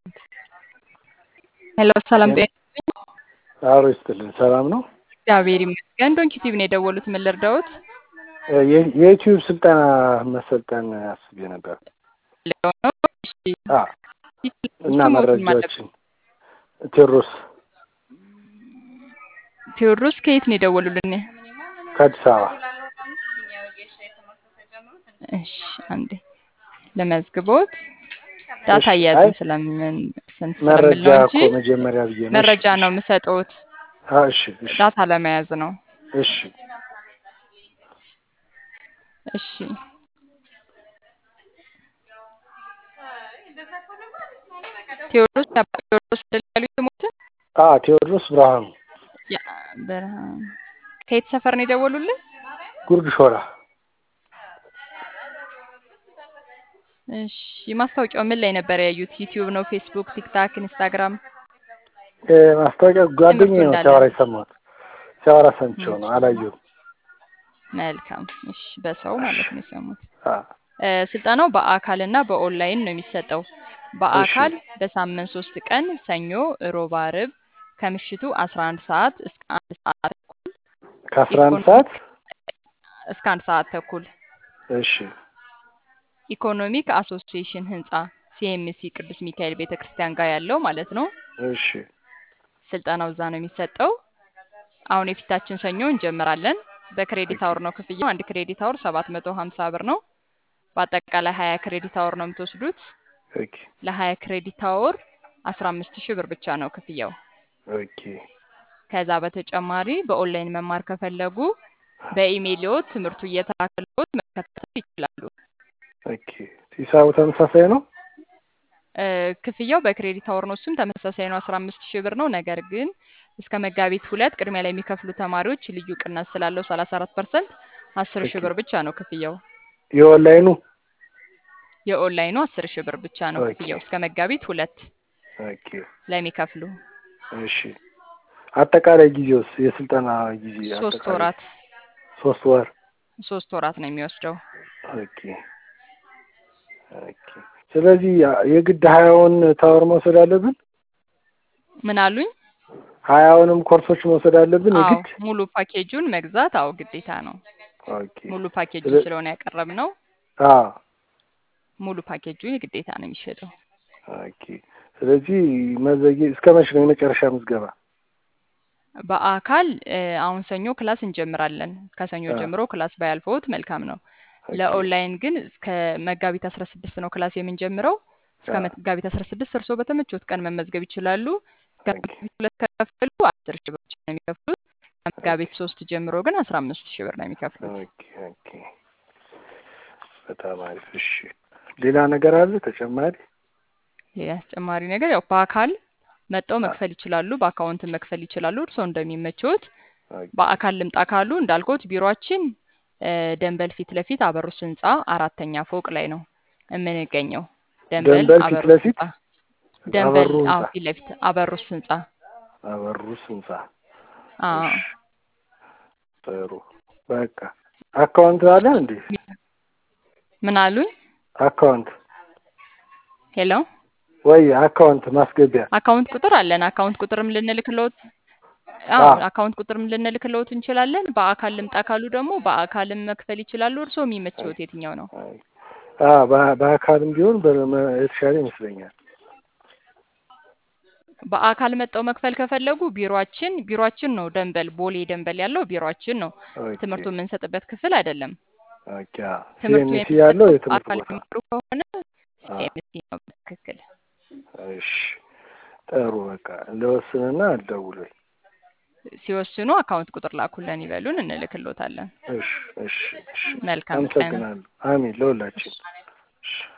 ሄሎ ሰላም ጤና አብሮ ይስጥልን። ሰላም ነው? እግዚአብሔር ይመስገን። ዶንኪ ቲቪ ነው የደወሉት። ምን ልርዳዎት? የ- የዩቲዩብ ስልጠና መሰልጠን አስቤ ነበር እሺ፣ አ እና ስሞትን ማለት መረጃዎችን ቴዎድሮስ ቴዎድሮስ ከየት ነው የደወሉልን? ከአዲስ አበባ እሺ፣ አንዴ ለመዝግቦት ዳታ እሺ፣ አይ እያያዝን ስለምን ስንት ስለምል መረጃ ነው እንጂ እኮ መጀመሪያ ብዬ ነው። እሺ መረጃ እሺ ነው የምሰጠውት፣ አ እሺ እሺ ዳታ ለመያዝ ነው። እሺ እሺ ቴዎድሮስ ያባ ቴዎድሮስ አይደል ያሉት ስሞትን? አ ቴዎድሮስ ብርሃኑ ያ ብርሃን ከየት ሰፈር ነው የደወሉልን? ጉርድ ሾላ እሺ ማስታወቂያው ምን ላይ ነበር ያዩት? ዩቲዩብ ነው፣ ፌስቡክ፣ ቲክታክ፣ ኢንስታግራም? እ ማስታወቂያ ትምህርቱ ጓደኛዬ ነው እንዳለ ሲያወራ የሰማሁት። ሲያወራ ሰምቼው ነው፣ እሺ አላየሁም። መልካም። እሺ በሰው እሺ ማለት ነው የሰሙት። አ እ ስልጠናው በአካል እና በኦንላይን ነው የሚሰጠው። እሺ በአካል በሳምንት ሶስት ቀን ሰኞ፣ ሮብ፣ አርብ ከምሽቱ 11 ሰዓት እስከ አንድ ሰዓት ተኩል ከአስራ አንድ ኢኮኖሚ ሰዓት እስከ አንድ ሰዓት ተኩል እሺ ኢኮኖሚክ አሶሲዬሽን ህንፃ ሲኤምሲ ቅዱስ ሚካኤል ቤተ ክርስቲያን ጋር ያለው ማለት ነው። እሺ ስልጠናው እዛ ነው የሚሰጠው። አሁን የፊታችን ሰኞ እንጀምራለን። በክሬዲት ኦኬ አወር ነው ክፍያው። አንድ ክሬዲት አወር 750 ብር ነው። በአጠቃላይ 20 ክሬዲት አወር ነው የምትወስዱት። ኦኬ ለ20 ክሬዲት አወር 15 ሺህ ብር ብቻ ነው ክፍያው። ኦኬ ከዛ በተጨማሪ በኦንላይን መማር ከፈለጉ በኢሜይልዎት ትምህርቱ እየተላከልዎት መከታተል ይችላሉ። ኦኬ ሂሳቡ ተመሳሳይ ነው? እ ክፍያው በክሬዲት አወር ነው። እሱም ተመሳሳይ ነው፣ 15 ሺህ ብር ነው። ነገር ግን እስከ መጋቢት ሁለት ቅድሚያ ላይ የሚከፍሉ ተማሪዎች ልዩ ቅናሽ ስላለው 34 ፐርሰንት 10 ሺህ ኦኬ ብር ብቻ ነው ክፍያው። የኦንላይኑ የኦንላይኑ 10 ሺህ ብር ብቻ ነው ኦኬ ክፍያው እስከ መጋቢት ሁለት ኦኬ ለሚከፍሉ እሺ አጠቃላይ ጊዜውስ የስልጠና ጊዜ ሶስት አጠቃላይ ወራት ሶስት ወር ሶስት ወራት ነው የሚወስደው። ኦኬ ኦኬ ስለዚህ ያ- የግድ ሀያውን ታወር መውሰድ አለብን ምን አሉኝ? ሀያውንም ኮርሶች መውሰድ አለብን አዎ የግድ ሙሉ ፓኬጁን መግዛት አዎ ግዴታ ነው። ኦኬ ሙሉ ፓኬጁን ስለ ስለሆነ ያቀረብነው አ ሙሉ ፓኬጁን ግዴታ ነው የሚሸጠው። ኦኬ ስለዚህ መዘግየ እስከ መቼ ነው የመጨረሻ ምዝገባ በአካል እ አሁን ሰኞ ክላስ እንጀምራለን። ከሰኞ አ ጀምሮ ክላስ ባያልፈውት መልካም ነው። ኦኬ ለኦንላይን ግን እስከ መጋቢት 16 ነው ክላስ የምንጀምረው። እስከ አ መጋቢት 16 እርስዎ በተመቾት ቀን መመዝገብ ይችላሉ። እስከ ኦኬ መጋቢት ሁለት ከከፈሉ 10 ሺህ ብር ብቻ ነው የሚከፍሉት። ኦኬ ከመጋቢት ሶስት ጀምሮ ግን 15 ሺህ ብር ነው የሚከፍሉት። ኦኬ ኦኬ በጣም አሪፍ እሺ ሌላ ነገር አለ ተጨማሪ ሌላ ተጨማሪ ነገር ያው በአካል መጠው አ መክፈል ይችላሉ። በአካውንት መክፈል ይችላሉ። እርስዎ እንደሚመቾት ኦኬ በአካል ልምጣ ካሉ እንዳልኩት ቢሮአችን እ ደንበል ፊት ለፊት አበሩስ ህንፃ አራተኛ ፎቅ ላይ ነው የምንገኘው። ደንበል ደንበል ፊት አበሩስ ለፊት ህንፃ ደንበል አበሩ አዎ ህንጻ ፊት ለፊት አበሩስ ህንፃ አበሩስ ህንጻ አዎ እሺ ጥሩ በቃ አካውንት አለ እንዴ ምን አሉኝ? አካውንት ሄሎ ወይ አካውንት ማስገቢያ አካውንት ቁጥር አለን። አካውንት ቁጥርም ልንልክልዎት አ አዎ አካውንት ቁጥርም ልንልክልዎት እንችላለን። በአካል ልምጣ ካሉ ደግሞ በአካልም መክፈል ይችላሉ። እርስዎ የሚመችዎት የትኛው ነው? አ በ- በአካልም ቢሆን በመ- የተሻለ ይመስለኛል በአካል መጠው መክፈል ከፈለጉ ቢሮአችን ቢሮአችን ነው ደንበል ቦሌ ደንበል ያለው ቢሮአችን ነው። ኦኬ ትምህርቱ የምንሰጥበት ክፍል አይደለም። ኦኬ ትምህርቱ ሲኤምሲ ያለው የሚሰጠው የትምህርት በአካል ቦታ የሚማሩ ከሆነ አ ሲኤምሲ ነው በትክክል። እሺ ጥሩ በቃ ለወስንና አልደውሎኝ ሲወስኑ አካውንት ቁጥር ላኩልን ይበሉን፣ እንልክልዎታለን። እሺ እሺ እሺ መልካም ቀን። አመሰግናለሁ አሜን ለሁላችን እሺ